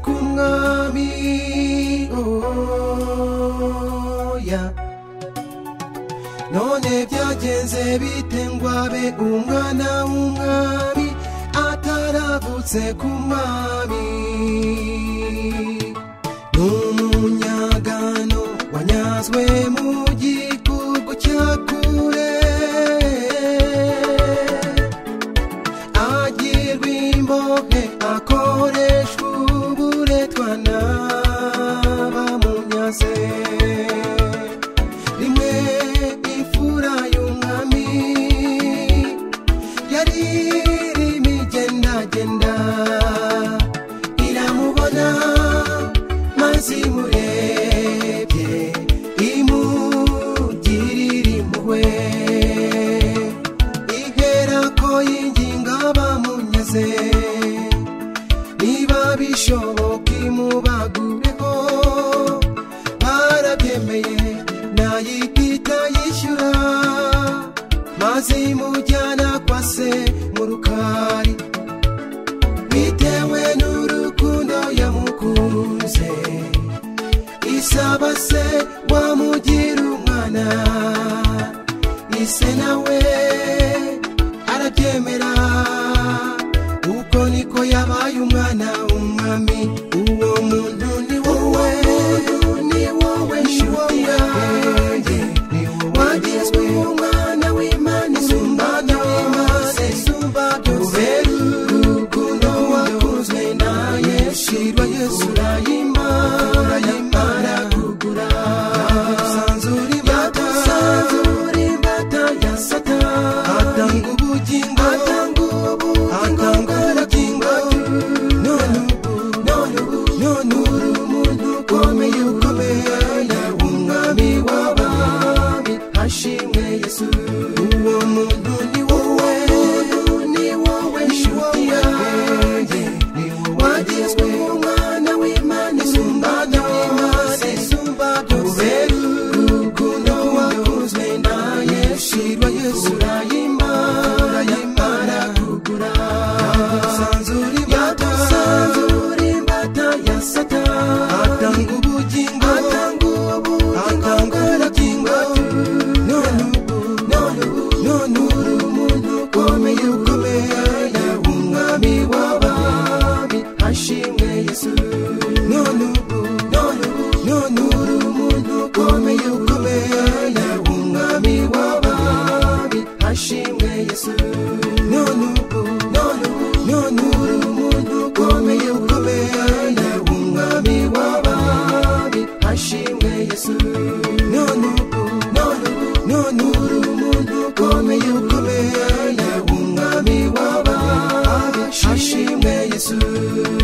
un amigo ya none byagenze bite ngo abe umwana w'umwami ataravutse ku mwami ni umunyagano wanyazwe mu gihugu cya kure agirwa imbohe akoreshwa uburetwa n'abamunyaze rimwe imfura y'umwami yari irimo igendagenda iramubona maze imurebye imugirira impuhwe ihera ko yinginga abamunyaze niba bishoboka imubagureho barabyemeye nayikita yishyura maze imujyana kwa se mu rukari bitewe n'urukundo yamukunze isaba se wamugira umwana ise nawe arabyemera uko niko yabaye umwana umwami uwo muntu ni wowe ni wowe ni wowe yanjye ni wowe wagizwe umwana w'imana isumbana w'imaze isumba byose urukundo wakunzwe na yesu irwa yesu urayimara yimara kugura yagusanzura imbata yagusanzura imbata ya satani atanga ubugingo atanga ubugingo none ubu none ubu none uri umuntu ukomeye ukomeye yaba umwami w'abami hashimwe yesu uwo muntu ni wowe ni wowe nshuti yanjye ni wowe wagizwe umwana w'imana isumba byose isumba byose urukundo wakunzwe na yesu irwa yesu urayimara yimara kugura yagusanzura imbata yagusanzura imbata ya satani atanga ubugingo atanga ubugingo atanga ubugingo none ubu none ubu none uri umuntu ukomeye ukomeye yaba umwami w'abami ashimwe yesu none ubu none ubu none uri umuntu ukomeye ukomeye yaba umwami w'abami ashimwe yesu none ubu none ubu none uri umuntu ukomeye ukomeye yaba umwami w'abami ashimwe yesu none ubu none ubu none uri umuntu ukomeye ukomeye yaba umwami w'abami ashimwe yesu